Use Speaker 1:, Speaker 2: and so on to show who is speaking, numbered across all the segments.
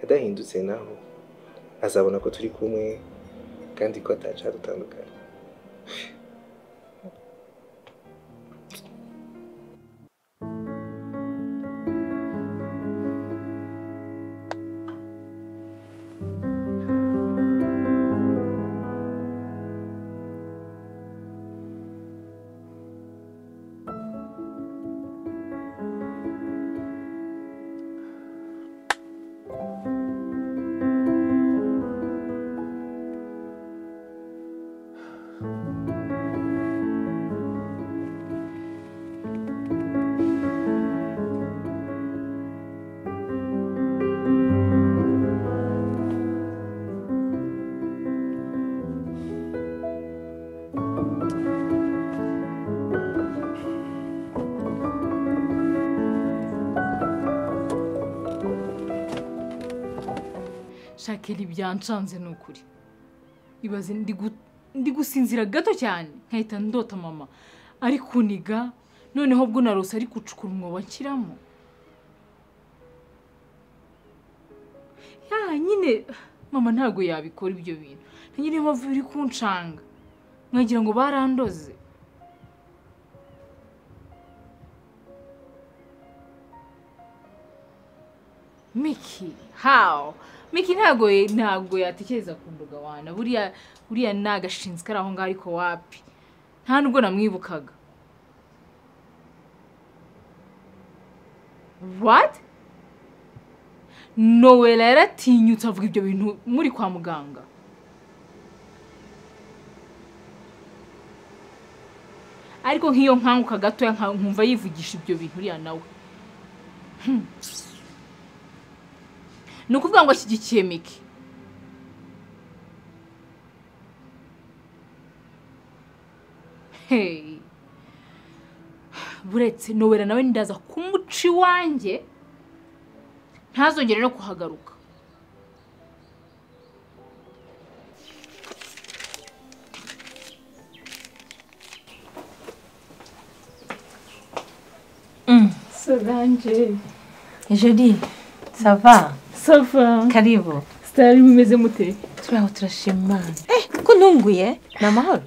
Speaker 1: adahindutse naho azabona ko turi kumwe kandi ko dutandukanye
Speaker 2: shakira ibyancanze ni ukuri ibaze ndi gu- ndi gusinzira gato cyane nkahita ndota mama ari kuniga noneho bwo narose ari gucukura umwobo nshyiramo ya nyine mama ntabwo yabikora ibyo bintu na nyine mpamvu biri kunshanga mwagira ngo barandoze miki hawo miki ntabwo ntabwo yatekereza ku mbuga wana buriya buriya ni agashinzwe kari aho ngaho ariko wapi nta nubwo namwibukaga what nowela yaratinyutse avuga ibyo bintu muri kwa muganga ariko nk'iyo nkanguka gatoya nka- nkumva yivugisha ibyo bintu uriya nawe ni ukuvuga ngo ashyigikiye miki Hey. buretse nowera nawe ndaza kumuca iwanjye ntazongere no kuhagaruka
Speaker 3: Solange,
Speaker 4: Jody, sava
Speaker 3: Safa,
Speaker 4: karibu
Speaker 3: sitari bimeze mute?
Speaker 4: turaho turashima imana eh ko ntunguye ni amahoro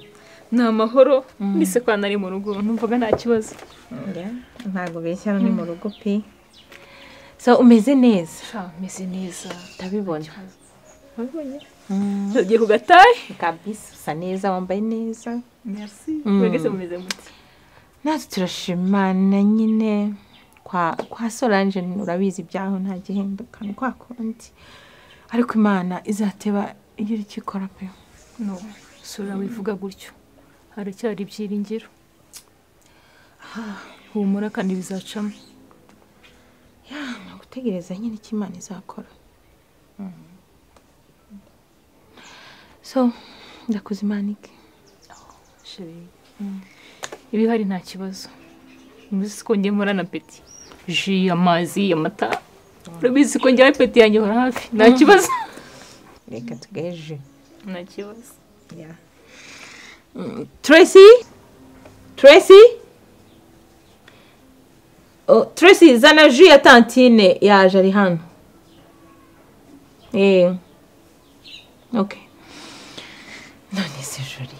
Speaker 3: Ni amahoro, mbese kwa nari mu rugo, numvaga nta kibazo.
Speaker 4: ntabwo beshya ni mu rugo pe so umeze neza
Speaker 3: Meze neza.
Speaker 4: ndabibona
Speaker 3: Wabibonye? Tugiye ku gatahe?
Speaker 4: kabisa usa neza wambaye neza
Speaker 3: Merci.
Speaker 4: Mm.
Speaker 3: Mwageze mumeze mute?
Speaker 4: natwe turashimana nyine kwa kwa solange urabizi ibyaho nta gihinduka ni kwa kundi ariko imana izateba iyo iri ikora pe
Speaker 5: no sura wivuga gutyo haracyari ibyiringiro humura kandi bizacamo
Speaker 4: ni ugutegereza nyine icyo imana izakora so ndakuze imana iki
Speaker 5: chérie. ibi hari nta kibazo ubizi ko njye mpora na peti ji amazi amata urabizi ko njyewe peti yanjye ihora hafi nta kibazo
Speaker 4: reka tugeje
Speaker 5: nta kibazo
Speaker 4: tracy tracy Oh, tracy zana ju ya tantine yaje ari hano eee ok none se juri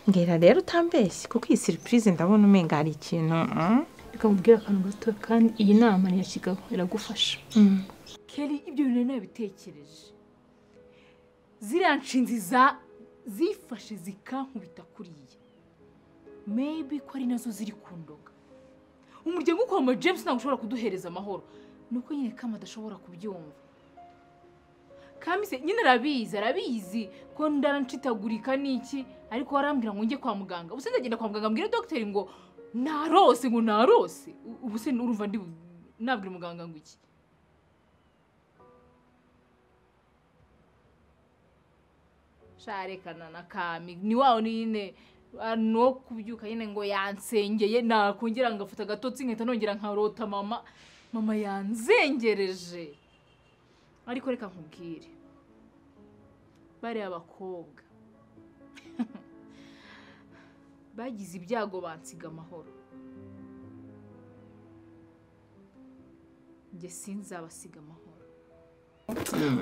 Speaker 4: mbwira rero utambeshye kuko iyi siripurize ndabona umenga hari ikintu mm?
Speaker 5: reka nkubwire akantu gato kandi iyi nama ni iya kigabo iragufasha
Speaker 4: Mm.
Speaker 2: Kelly ibyo bintu nari nabitekereje ziriya nshinzi za zifashe zikankubita kuriya maybe ko ari nazo ziri kundoga umuryango wo kwa mama James ntabwo ushobora kuduhereza amahoro nuko nyine kama adashobora kubyumva kamise nyine arabizi arabizi ko ndarancitagurika n'iki ariko arambwira ngo njye kwa muganga ubuse ndagenda kwa muganga mbwira dogiteri ngo narose ngo narose U- ubuse urumva ndi nabwira umuganga ngo iki sharekana na kami ni wawe nyine ah, no kubyuka nyine ngo yansengeye nakongera ngafata agatotsi nkahita nongera nkarota mama mama yanzengereje ariko reka nkubwire bariya bakobwa bagize ibyago bansiga amahoro njye sinzabasiga amahoro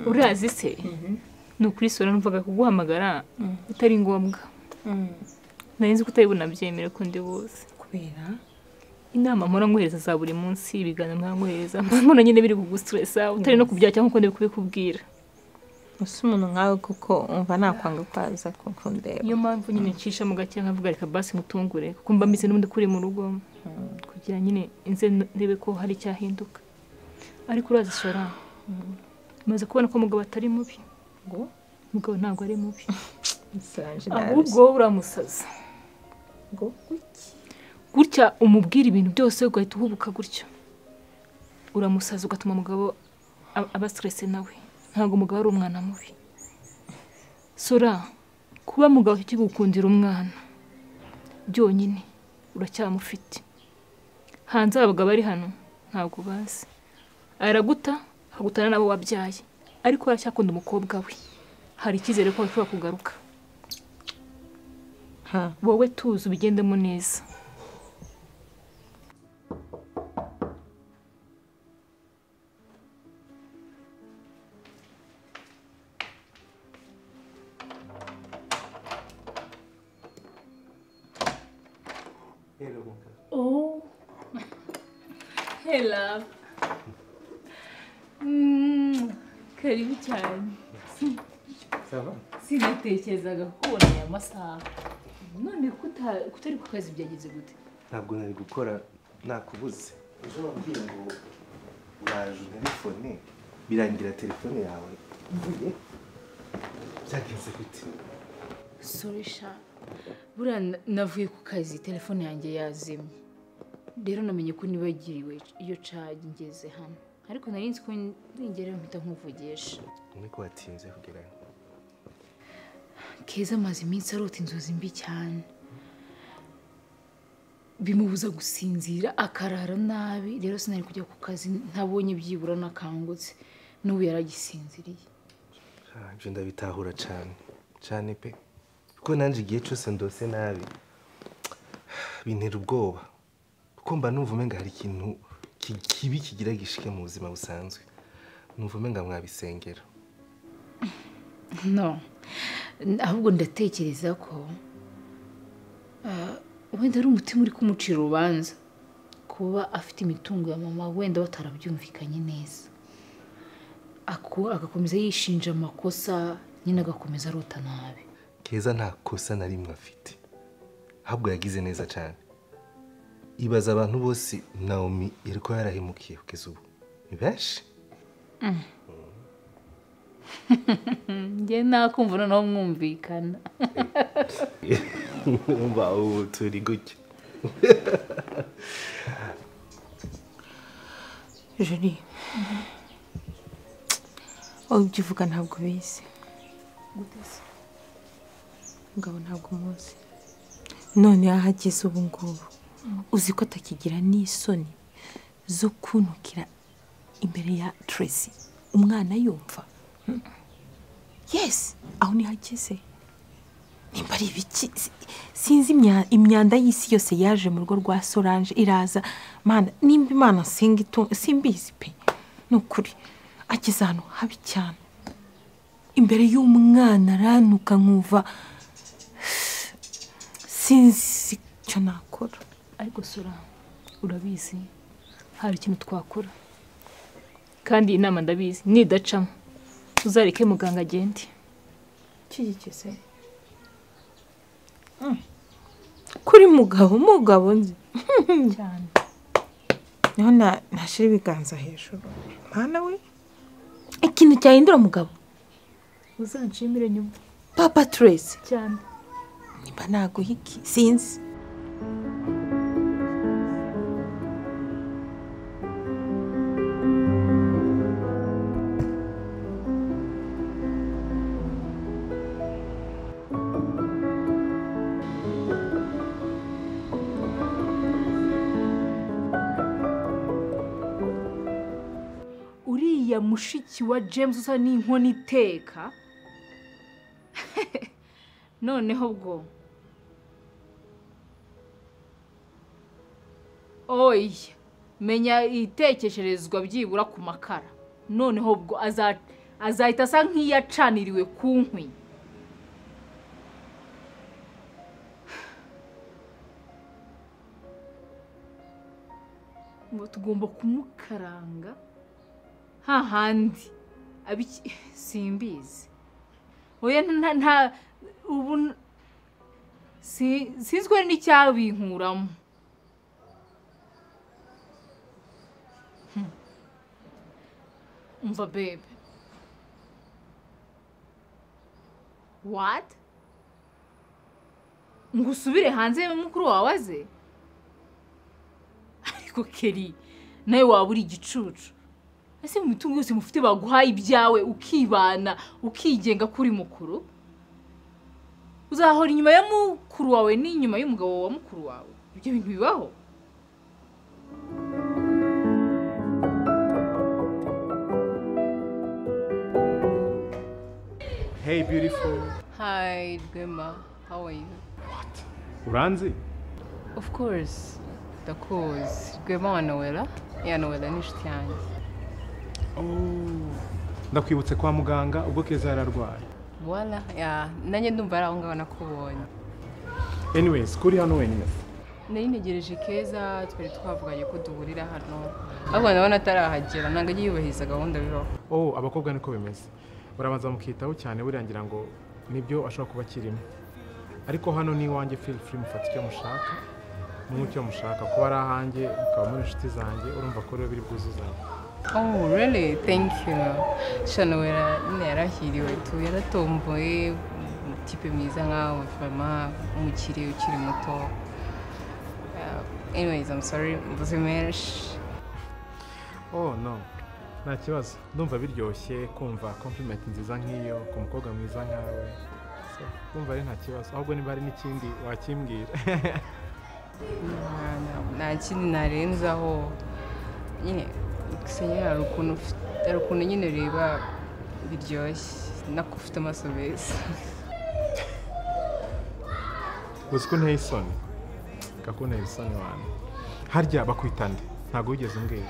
Speaker 3: urazi se ni ukuri sora numvaga kuguhamagara bitari ngombwa nari nzi ko utabibona byemera ko ndi buze
Speaker 4: kubera
Speaker 3: inama mpora nkohereza za buri munsi ibiganiro mpora nkohereza mbona nyine biri kugusitiresa utari no kubyakira nk'uko ndi kubikubwira
Speaker 4: gusa umuntu nkawe kuko umva nakwanga kwaza kuko ndeba
Speaker 3: niyo mpamvu nyine ncisha mu gake nkavuga reka basi ngutungure kuko mba mbizi n'ubundi kuri mu rugo kugira nyine nze ndebe ko hari icyahinduka ariko urazi sora maze kubona ko mugabo atari mubi
Speaker 4: ngo
Speaker 3: mugabo ntabwo ari mubi
Speaker 4: isanje
Speaker 3: ahubwo wowe uramusaza
Speaker 4: ngo
Speaker 3: gutya umubwira ibintu byose ugahita uhubuka gutya uramusaza ugatuma umugabo a- aba siterese nawe ntabwo umugabo ari umwana mubi sora kuba mugabo akigukundira umwana byonyine uracyamufite hanze aba bagabo ari hano ntabwo bazi araguta akagutana n'abo wabyaye ariko aracyakunda umukobwa we hari icyizere ko ashobora kugaruka
Speaker 4: ha
Speaker 3: wowe tuzi ubigendemo neza
Speaker 2: Oh. Hey love. Karibu cyane. Sinatekerezaga kubona aya masaha. None kuta- kutari ku kazi byagenze gute?
Speaker 1: ntabwo nari gukora nakubuze ejo wambwiye ngo uraje muri fone birangira telefone yawe mvuye byagenze gute
Speaker 2: Sorry sha. Buriya na- navuye ku kazi telefone yanjye yazimye. Rero namenye ko nibagiriwe iyo caje ngeze hano. Ariko nari nzi ko ningerewe mpita nkuvugisha.
Speaker 1: niko watinze kugerayo
Speaker 2: keza amaze iminsi arota inzozi mbi cyane bimubuza gusinzira akarara nabi rero sinari kujya ku kazi ntabonye byibura nakangutse n'ubu yaragisinziriye
Speaker 1: Ah, ibyo ndabitahura cyane cyane pe kuko nanjye igihe cyose ndose nabi bintera ubwoba kuko mba numva umenga hari ikintu ki- kibi kigira gishike mu buzima busanzwe numva umenga mwabisengera
Speaker 2: no N- ahubwo ndatekereza ko ah, wenda ari umutima uri kumucira urubanza kuba afite imitungo ya mama wenda batarabyumvikanye neza Aku- agakomeza yishinja amakosa nyine agakomeza arota nabi
Speaker 1: keza nta kosa na rimwe afite ahubwo yagize neza cyane ibaza abantu bose naomi yari kuba yarahemukiye kugeza ubu ni benshi
Speaker 2: njye nakumva noneho mwumvikana
Speaker 1: umva ubu turi gutya
Speaker 4: juri ibyo uvuga ntabwo ubizi mugabo ntabwo umuzi none yahageze ubu ngubu uzi ko atakigira n'isoni zo kunukira imbere ya Tracy umwana yumva Mm. yes aho niho ageze nimba ari ibiki si- sinzi imya- imyanda y'isi yose yaje mu rugo rwa solange iraza mana nimba imana singa itunga simbizi pe ni ukuri ageze ahantu habi cyane imbere y'umwana aranuka nkumva sinzi icyo nakora
Speaker 3: ariko sora urabizi hari ikintu twakora kandi inama ndabizi nidacamo uzareke muganga agende
Speaker 4: kigeze kuri mugabo mugabo nzi
Speaker 3: cyane
Speaker 4: niho na- nashyira ibiganza hejuru mwana we ikintu cyahindura mugabo
Speaker 3: uzanshimire nyuma
Speaker 4: papa Tracy
Speaker 3: cyane
Speaker 4: nimba naguha iki sinzi
Speaker 2: uriya mushiki wa james usa n'inkoni iteka noneho bwo oya menya itekesherezwa byibura ku makara noneho bwo aza azahita asa nk'iyacaniriwe ku nkwi ngo tugomba kumukaranga hahandi abiki simbizi oya nta nta ubu n- si- sinzwe n'icyabinkuramo Hmm. umva bebe what ngo usubire hanze mukuru wawe aze ariko keri nawe waba uri igicucu ese mu mitungo yose mufite baguhaye ibyawe ukibana ukigenga kuri mukuru uzahora inyuma ya mukuru wawe n'inyuma y'umugabo wa mukuru wawe ibyo bintu bibaho
Speaker 6: Hey beautiful.
Speaker 7: Hi, Dwema. How are you?
Speaker 6: Uranzi?
Speaker 7: Of course, ndakuzi. Dwema wa Noella? Ya Noella ni inshuti yanjye.
Speaker 6: Oh. Ndakwibutse kwa muganga ubwo Keza yararwaye.
Speaker 7: Voila, ya nanjye ndumva ari aho ngaho nakubonye.
Speaker 6: Anyways, kuri hano wenyine.
Speaker 7: Nari ntegereje Keza, twari twavuganye ko duhurira hano. Ahubwo ndabona atarahagera, ntabwo ajya yubahiriza gahunda bibaho.
Speaker 6: Oh, abakobwa niko bimeze. Barabanza mukitaho cyane birangira ngo nibyo ashobora kuba kirimo. Ariko hano ni iwanjye feel free mufata icyo mushaka. Munywe icyo mushaka kuba ari ahanjye, mukaba muri inshuti zanjye, urumva ko rero biri bwuzuzanye.
Speaker 7: Oh, really? Thank you. Sha Noella nyine yarahiriwe tu, yaratomboye, tipe mwiza nkawe, vraiment umukire ukiri muto. Uh, anyways, I'm sorry, mvuze menshi.
Speaker 6: Oh no. Nta kibazo. Ndumva biryoshye kumva compliment nziza nk'iyo ku mukobwa mwiza nkawe. So, Ndumva ari nta kibazo. Ahubwo niba hari n'ikindi wakimbwira.
Speaker 7: nta kindi narenzaho nyine gusenyera hari ukuntu ufite- hari ukuntu nyine reba biryoshye nako ufite amaso meza
Speaker 6: uzi ko nteye isoni ko nteye isoni wanjye harya bakwita nde ntabwo wigeze umbwira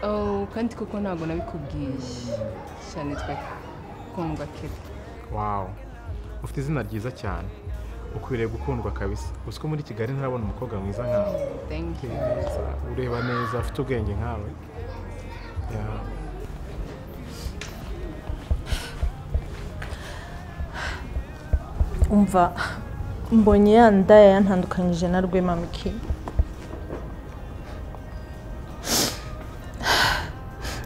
Speaker 7: Oh, kandi koko ntabwo nabikubwiye cyane twe kundwa kera
Speaker 6: wawu ufite izina ryiza cyane ukwiriye gukundwa kabisa uzi ko muri kigali ntarabona umukobwa mwiza nkawe
Speaker 7: thank you
Speaker 6: Neza, ureba neza afite ubwenge nkawe Ya.
Speaker 8: umva mbonye ya ndaya yantandukanyije na rwema miki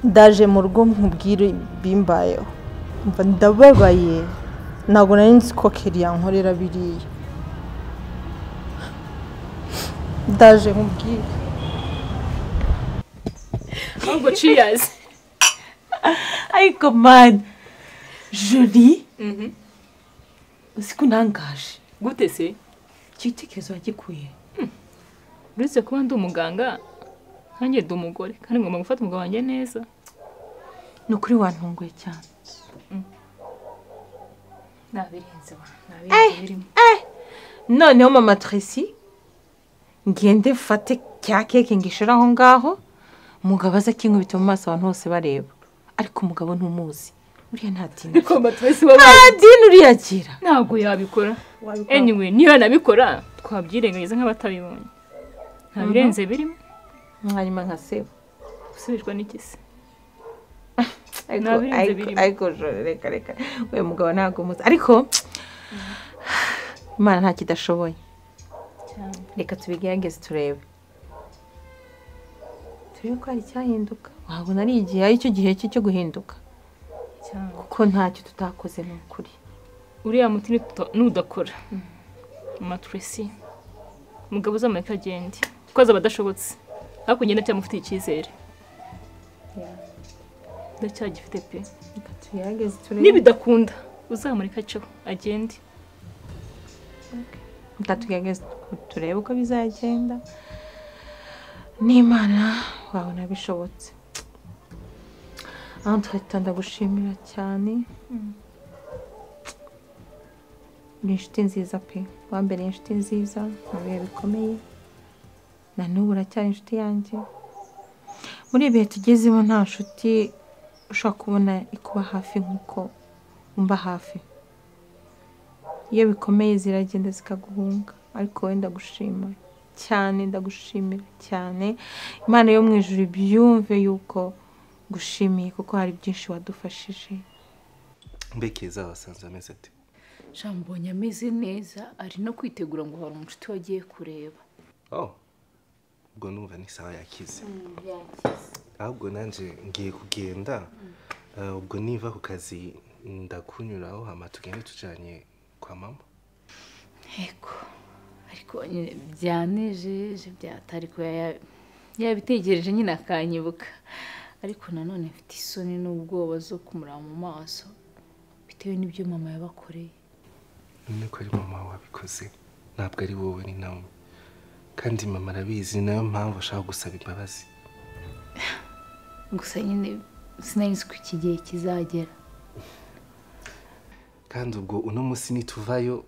Speaker 8: ndaje mu rugo nkubwire bimbayeho umva ndababaye ntabwo nari nzi ko keri yankorera biriya ndaje nkubwire
Speaker 3: ahubwo ciyazi
Speaker 4: ariko mani juri uzi ko unangaje
Speaker 3: gute se
Speaker 4: icyo gitekerezo wagikuye
Speaker 3: uretse kuba ndi umuganga nanjye ndi umugore kandi ngomba gufata umugabo wanjye neza
Speaker 4: ni ukuri wantunguye cyane
Speaker 3: nabirenze wa nabirenze birimo
Speaker 4: noneho mama Tracy ngende mfate cya keke ngishyire aho ngaho umugabo aza akinkubita mu maso abantu bose bareba ariko umugabo ntumuzi uriya nta dini
Speaker 3: ariko batwese baba
Speaker 4: nta dini uriya agira
Speaker 3: ntabwo yabikora anyway niba nabikora twabyirengagiza nk'abatabibonye ntabirenze birimo
Speaker 4: mwanyuma nka sebo
Speaker 3: gusubizwa n'iki se
Speaker 4: Ariko-
Speaker 3: Nabirinze
Speaker 4: ariko-
Speaker 3: birimo.
Speaker 4: ariko joro reka reka uyu mugabo ntabwo umuzi ariko imana nta kidashoboye reka tubigerageze turebe turebe ko hari icyahinduka wabona ari igihe ari cyo gihe cye cyo guhinduka
Speaker 3: cyangwa
Speaker 4: kuko ntacyo tutakoze ni ukuri
Speaker 3: uriya muti nitu- nudakora maturesi umugabo uzamureka agende kuko azaba adashobotse ariko ugenda cyamufitiye icyizere ndacyagifite pe
Speaker 4: reka tubigerageze turebe
Speaker 3: nibidakunda uzamureka aceho agende
Speaker 4: reka tugerageze turebe uko bizagenda n'imana wabona bishobotse aho twahita ndagushimira cyane ni inshuti nziza pe wambereye inshuti nziza mu bihe bikomeye na n'ubu uracyari inshuti yanjye muri ibihe tugezemo nta nshuti ushobora kubona ikuba hafi nk'uko mba hafi iyo bikomeye ziragenda zikaguhunga ariko wowe ndagushima cyane ndagushimira cyane imana yo mu ijuru ibyumve yuko gushimiye kuko hari byinshi wadufashije
Speaker 1: mbekeza wasanze ameze ati
Speaker 2: Jambonye ameze neza ari no kwitegura ngo hari umucuti wagiye kureba
Speaker 1: oh ubwo numva ni sawa yakize ahubwo nanjye ngiye kugenda eh, ubwo niva ku kazi ndakunyuraho hama tugende tujanye kwa mama
Speaker 2: yego ariko nyine byanejeje byatari ko yaya- yabitegereje nyine akanyibuka ariko nanone mfite isoni n'ubwoba zo kumuraba mu maso bitewe n'ibyo mama yabakoreye
Speaker 1: none ko ari mama wabikoze ntabwo ari wowe ni nawe kandi mama arabizi ni nayo mpamvu ashaka gusaba imbabazi
Speaker 2: gusa nyine sinari nzi ko iki gihe kizagera
Speaker 1: kandi ubwo uno munsi nituvayo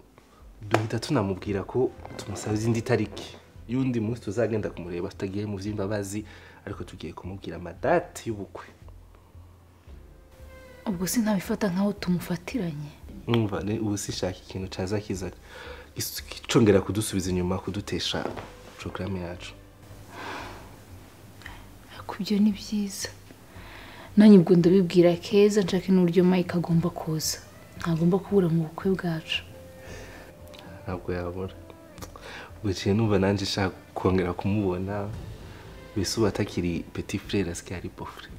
Speaker 1: duhita tunamubwira ko tumusaba izindi tariki y'undi munsi tuzagenda kumureba tutagiye mu by'imbabazi ariko tugiye kumubwira amadate y'ubukwe
Speaker 2: ubwo sinabifata nk'aho tumufatiranye
Speaker 1: Umva ne ubu sishaka ikintu cyaza kiza gis- kicongera kudusubiza inyuma kudutesha porogaramu yacu
Speaker 2: ariko ibyo ni byiza nanjye ubwo ndabibwira keza nshake n'uburyo mike agomba kuza ntagomba kubura mu bukwe bwacu
Speaker 1: ntabwo yabura ubwo gihe numva nanjye nshaka kongera kumubona mbese ubu atakiri peti frere asigaye ari bofure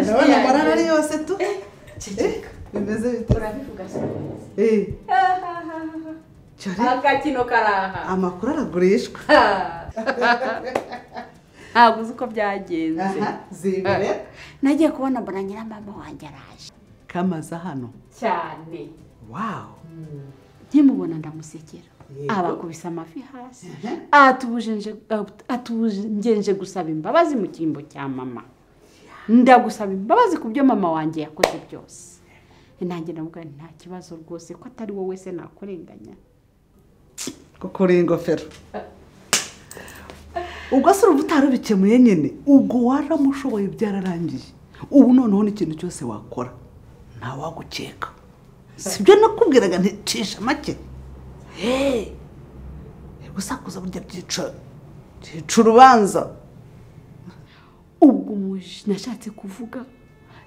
Speaker 9: ndabona morale ari yose tu Eh, bimeze bite urabivuga
Speaker 7: akakino karaha
Speaker 9: amakuru aragurishwa
Speaker 7: ntabwo uzi uko byagenze
Speaker 9: aha zibere
Speaker 10: nagiye kubona mbona nyiramama wanjye araje
Speaker 9: kamaze hano
Speaker 10: cyane
Speaker 9: wawu
Speaker 10: nkimubona ndamusekera
Speaker 9: Yego.
Speaker 10: abakubise amafi hasi atubujenje atubujenje gusaba imbabazi mu cyimbo cya mama ndagusaba imbabazi ku byo mama wanjye yakoze byose nanjye ndavuga nti, nta kibazo rwose ko atari wowe se nakurenganya
Speaker 9: kuko uri ingofero ubwo se urumva utarubikemuye nyine ubwo waramushoboye byararangiye ubu noneho n'ikintu cyose wakora ntawagukeka sibyo nakubwiraga nticisha make heee gusakuza burya byicaro byica urubanza
Speaker 10: ubwo umuji nashatse kuvuga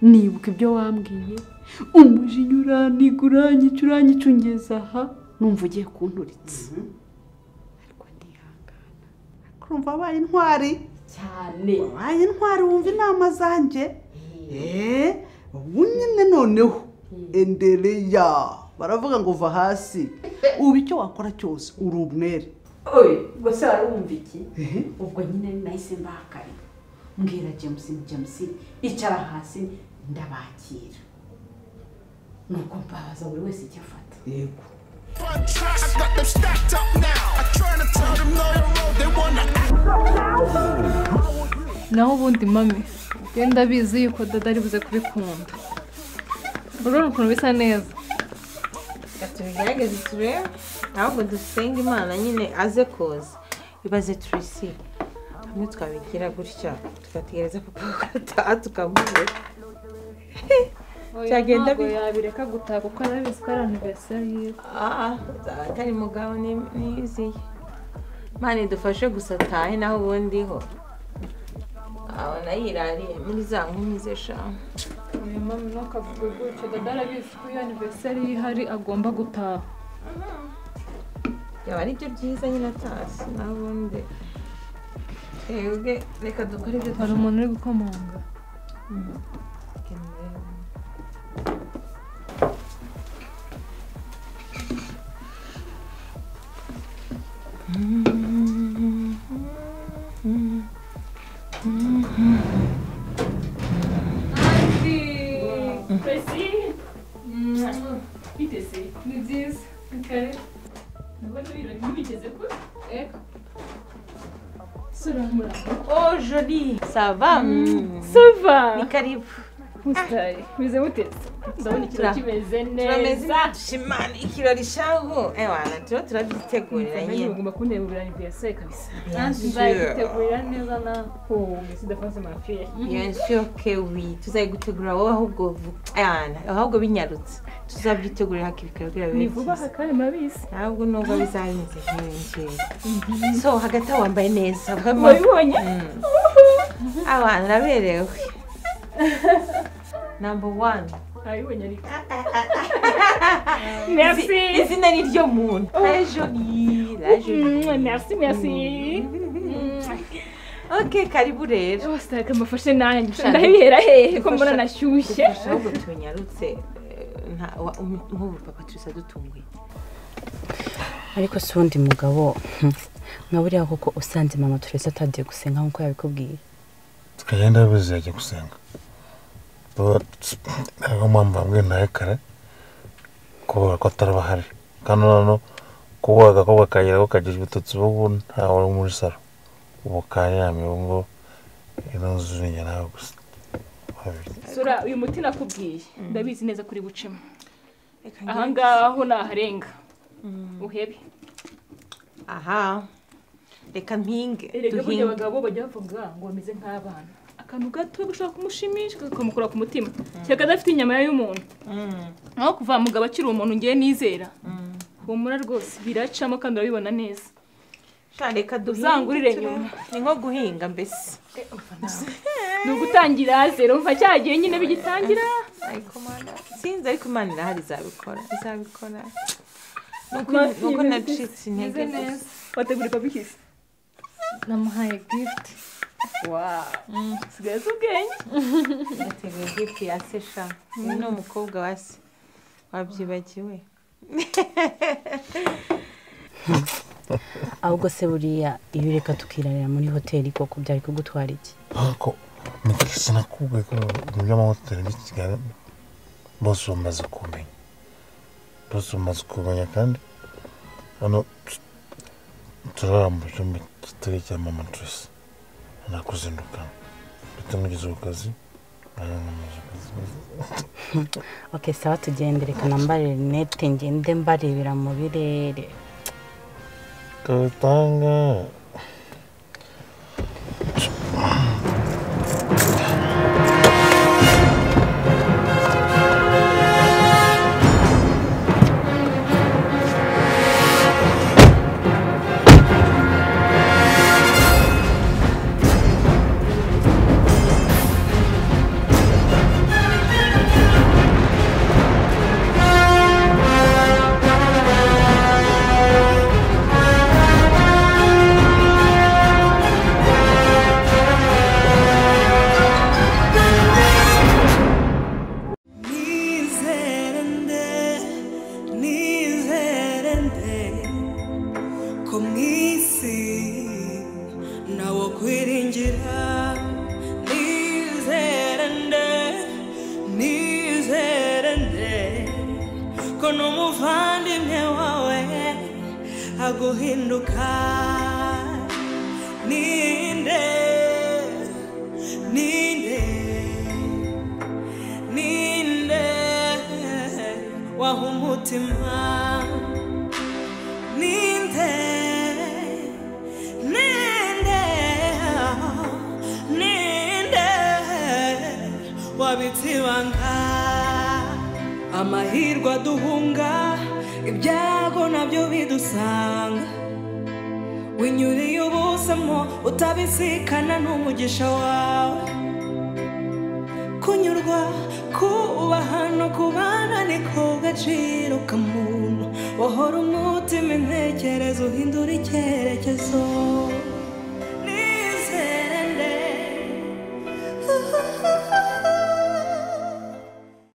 Speaker 10: nibuka ibyo wambwiye umujinya uraniga uranyica uranyica ungeza aha numva ugiye kunturitse ariko ndihangana
Speaker 9: kurumva wabaye intwari
Speaker 10: cyane
Speaker 9: wabaye intwari wumva inama zanjye eee ubu nyine noneho endereya baravuga ngo uva hasi ubu icyo wakora cyose uri umwere
Speaker 10: oye ubwo se wari wumva iki ubwo nyine nahise mbahakanye mbwira james james icara hasi ndabakira nuko mbabaza buri wese icyo afata
Speaker 9: yego
Speaker 3: naho ubundi mame genda abizi yuko dada ari buze kubikunda urabona ukuntu bisa neza
Speaker 4: tubigerageze turebe ahubwo dusenge imana nyine aze kuza ibaze turisi hamwe twabigira gutya tugategereza papa gataha tukamubura Byagenda
Speaker 3: ntabwo
Speaker 4: bite?
Speaker 3: yabireka gutaha kuko arabizi ko ari anniversary yiwe
Speaker 4: aha atari mugabo ni- niyiziye imana idufashe gusa atahe naho ubundi ho abona yirariye muri za nkumi ze shanu
Speaker 3: uyu mama ntukavuge gutyo dada arabizi ko iyo anniversary ihari agomba gutaha
Speaker 4: byaba ari byo byiza nyine atashye naho ubundi twebwe reka dukore ibyo
Speaker 3: hari umuntu uri gukomanga
Speaker 4: twakeneye
Speaker 3: Merci. Biteze. Ni byiza. Kare. Ndabona ibintu ntibigeze kure. Ego.
Speaker 4: Oh joli sava
Speaker 3: sava
Speaker 4: ni karibu
Speaker 3: mutari meze mutetse ndabona ikirori kimeze
Speaker 4: turameze
Speaker 3: neza
Speaker 4: dushimana ikirori shangu ewana turiho turagitegurira
Speaker 3: Nanjye
Speaker 4: nyine
Speaker 3: ugomba kuntegurira ibiyasaye kabisa
Speaker 4: Bien sûr.
Speaker 3: nzayitegurira neza nawe oh mbese udapanze mafire
Speaker 4: Bien sûr que oui tuzayigutegurira wowe ahubwo vuba ewana ahubwo binyarutse tuzabyitegurira hakiri kare kugira bibe
Speaker 3: ni vuba aha
Speaker 4: byiza
Speaker 3: kandi murabizi
Speaker 4: ntabwo nubwo bizahinze nk'iyi ngiyi so hagati aho wambaye neza
Speaker 3: wabibonye
Speaker 4: abana uraberewe namba wani
Speaker 3: abibonye ariko merci
Speaker 4: izina ni ryo muntu rajoni
Speaker 3: Mm,
Speaker 4: rajoni
Speaker 3: merci merci
Speaker 4: ok karibu rero
Speaker 3: rwose reka mbafashe nanjye ndabihera hehe ko mbona nashyushye
Speaker 4: ahubwo tunyarutse nk'ubu papa turisa dutunguye
Speaker 11: ariko si uwundi mugabo nka buriya koko usanze mama turese atagiye gusenga nk'uko yabikubwiye
Speaker 12: tukagenda yabuze yajya gusenga ntabwo mpamvu bambwiye nawe kare kubera ko atari bahari kandi noneho kuba agakobwa kagira ko kagira ibitotsi ubu ntawe uri muri salo ubu karyamye ubu ngo ino nzu ni njye nawe gusa babiri
Speaker 3: sura uyu muti nakubwiye ndabizi neza kuri bucemo aha ngaha ho ni aharenga uhebe
Speaker 4: aha reka mpinge
Speaker 3: erega burya
Speaker 4: duhinge
Speaker 3: abagabo bajya bavuga ngo bameze nk'abana akantu gato gashobora kumushimisha kakamukura ku mutima cyangwa kadafite inyama y'umuntu aho kuva mugabo akiri umuntu ngewe nizera humura rwose biracamo kandi urabibona neza
Speaker 4: Sha, reka duhinge
Speaker 3: Uzangurire
Speaker 4: turebe.
Speaker 3: nyuma.
Speaker 4: ni nko guhinga mbese
Speaker 3: ni ugutangira zero mva cya gihe nyine bigitangira
Speaker 4: ariko mana sinzi ariko imana irahari izabikora izabikora Nuko-
Speaker 3: Mafi,
Speaker 4: nuko
Speaker 3: meze-
Speaker 4: nacitse intege
Speaker 3: meze
Speaker 4: gusa
Speaker 3: neza wategura papikisi
Speaker 13: namuhaye gift
Speaker 3: sigaye ubwenge
Speaker 4: yateguye gifu ya se sha uyu ni umukobwa wa se wabyibagiwe
Speaker 11: ahubwo se buriya iyo ureka tukirarira muri hoteli koko byari kugutwara iki
Speaker 12: ariko mukisi nakubwiye ko mu by'amahoteli by'i kigali bose bamaze kumenya bose bamaze kumenya kandi hano tu- turara mu cyumba kitari icya mama turisi nakuzindukana ndetse mugeze ku kazi nari namaze akazi
Speaker 11: ok sawa tugende reka nambare rinete ngende mbarebera mu birere
Speaker 12: kabutanga
Speaker 14: Nizerende, nizerende, ko mu isi nawo kwiringira. Nizerende, nizerende, ko n'umuvandimwe wawe aguhinduka. Ninde, ninde, ninde waha umutima ninde ninde ninde wabitse ibanga amahirwe aduhunga ibyago nabyo bidusanga winyuriye ubuzamo utabisikana n'umugisha wawe kunyurwa kubaha no kubana ni ko gaciro ka muntu wahora umutima intekerezo uhindura icyerekezo